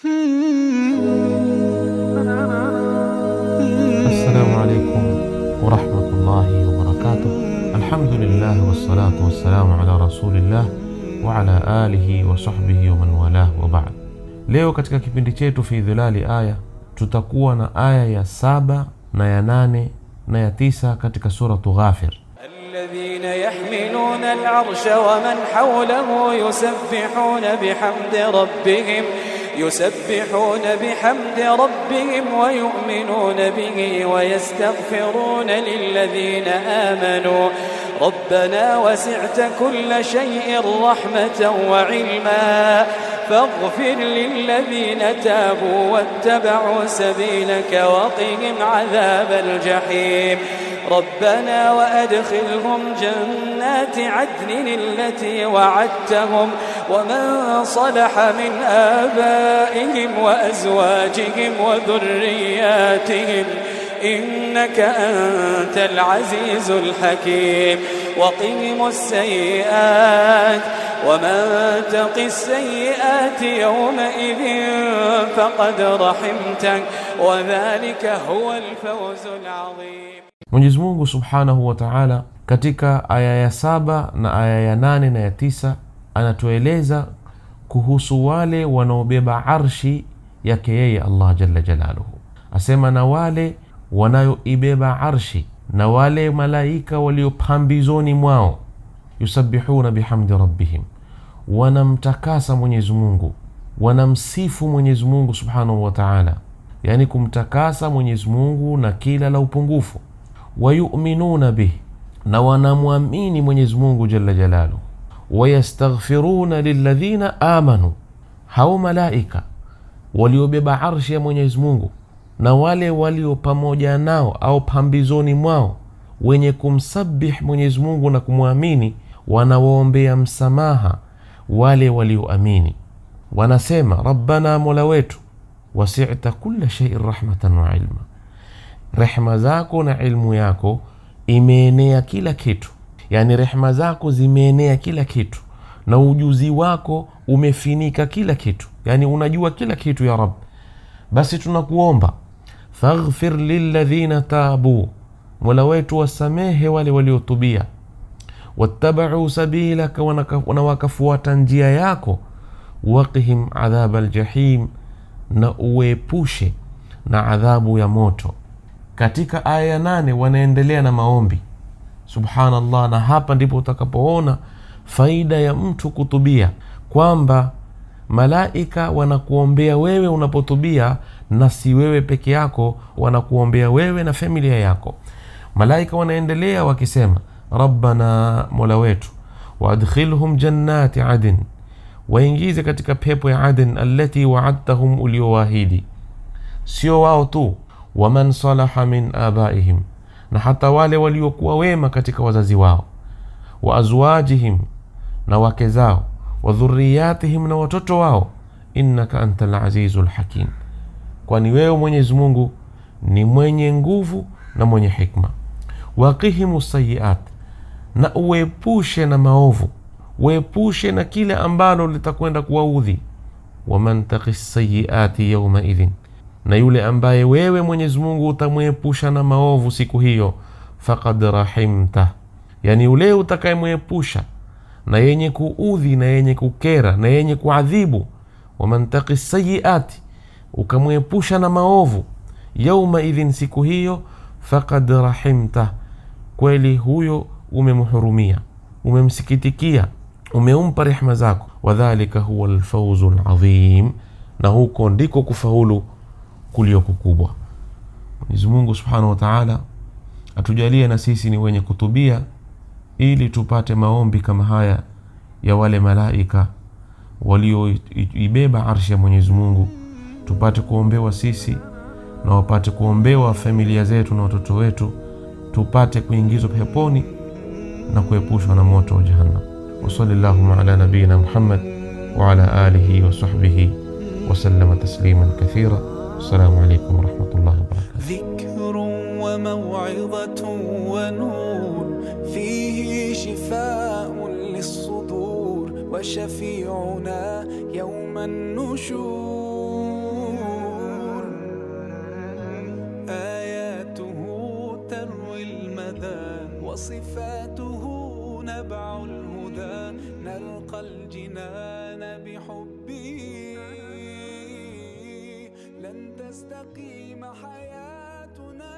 Assalamu alaikum warahmatullahi wabarakatuh. Alhamdulillah wassalatu wassalamu ala rasulillah wa ala alihi wa sahbihi wa man walah wa ba'd. Leo katika kipindi chetu fi dhilali aya tutakuwa na aya ya saba na ya nane na ya tisa katika suratu Ghafir. الذين يحملون العرش ومن حوله يسبحون بحمد ربهم يسبحون بحمد ربهم ويؤمنون به ويستغفرون للذين آمنوا ربنا وسعت كل شيء رحمة وعلما فاغفر للذين تابوا واتبعوا سبيلك وقهم عذاب الجحيم ربنا وأدخلهم جنات عدن التي وعدتهم ومن صلح من آبائهم وأزواجهم وذرياتهم إنك أنت العزيز الحكيم وقهم السيئات ومن تق السيئات يومئذ فقد رحمته وذلك هو الفوز العظيم Mwenyezi Mungu subhanahu wa taala katika aya ya saba na aya ya nane na ya tisa anatueleza kuhusu wale wanaobeba arshi yake yeye Allah jalla jalaluhu, asema na wale wanayoibeba arshi na wale malaika walio pambizoni mwao, yusabbihuna bihamdi rabbihim, wanamtakasa Mwenyezi Mungu, wanamsifu Mwenyezi Mungu subhanahu wa taala, yani kumtakasa Mwenyezi Mungu na kila la upungufu wayuminuna bih, na wanamwamini Mwenyezi Mungu jalla jalaluhu. Wayastaghfiruna lilladhina amanu, hao malaika waliobeba arshi ya Mwenyezi Mungu na wale walio pamoja nao au pambizoni mwao wenye kumsabih Mwenyezi Mungu na kumwamini, wanawaombea msamaha wale walioamini. Wanasema, rabbana, mola wetu, wasita kulla shaiin rahmatan wa ilma rehma zako na ilmu yako imeenea kila kitu, yani rehma zako zimeenea kila kitu na ujuzi wako umefinika kila kitu, yani unajua kila kitu ya Rab. Basi tunakuomba faghfir lilladhina tabu, mola wetu wasamehe wale waliotubia, wattabau sabilaka, na wakafuata njia yako, waqihim adhaba ljahim, na uepushe na adhabu ya moto. Katika aya ya nane wanaendelea na maombi subhanallah, na hapa ndipo utakapoona faida ya mtu kutubia, kwamba malaika wanakuombea wewe unapotubia, na si wewe peke yako, wanakuombea wewe na familia yako. Malaika wanaendelea wakisema, rabbana, mola wetu, waadkhilhum jannati adn, waingize katika pepo ya Adn, allati waadtahum, uliowaahidi. Sio wao tu waman salaha min abaihim, na hata wale waliokuwa wema katika wazazi wao, wa azwajihim, na wake zao, wa dhuriyatihim, na watoto wao, innaka anta lazizu lhakim, kwani wewe Mwenyezi Mungu ni mwenye nguvu na mwenye hikma. Waqihimu sayiat, na uepushe na maovu, uepushe na kile ambalo litakwenda kuwaudhi. Waman taqi sayiati yaumaidhin na yule ambaye wewe Mwenyezi Mungu utamwepusha na maovu siku hiyo, faqad rahimta, yani yule utakayemwepusha na yenye kuudhi na yenye kukera na yenye kuadhibu. Waman taqi sayiati, ukamwepusha na maovu, yauma idhin, siku hiyo, faqad rahimta, kweli huyo umemhurumia, umemsikitikia, umeumpa rehma zako. Wadhalika huwa lfauzu ladhim, na huko ndiko kufaulu kulio kukubwa. Mwenyezi Mungu Subhanahu wa Ta'ala atujalie na sisi ni wenye kutubia, ili tupate maombi kama haya ya wale malaika walioibeba arshi ya Mwenyezi Mungu, tupate kuombewa sisi na wapate kuombewa familia zetu na watoto wetu, tupate kuingizwa peponi na kuepushwa na moto wa Jahannam. wa sallallahu ala nabiyina Muhammad wa ala alihi wa sahbihi wa sallama tasliman kathira. Assalamu alaikum warahmatullahi wabarakatuh. ذكر وموعظة ونور فيه شفاء للصدور وشفيعنا يوم النشور وصفاته نبع الهدى نلقى الجنان بحبه لن تستقيم حياتنا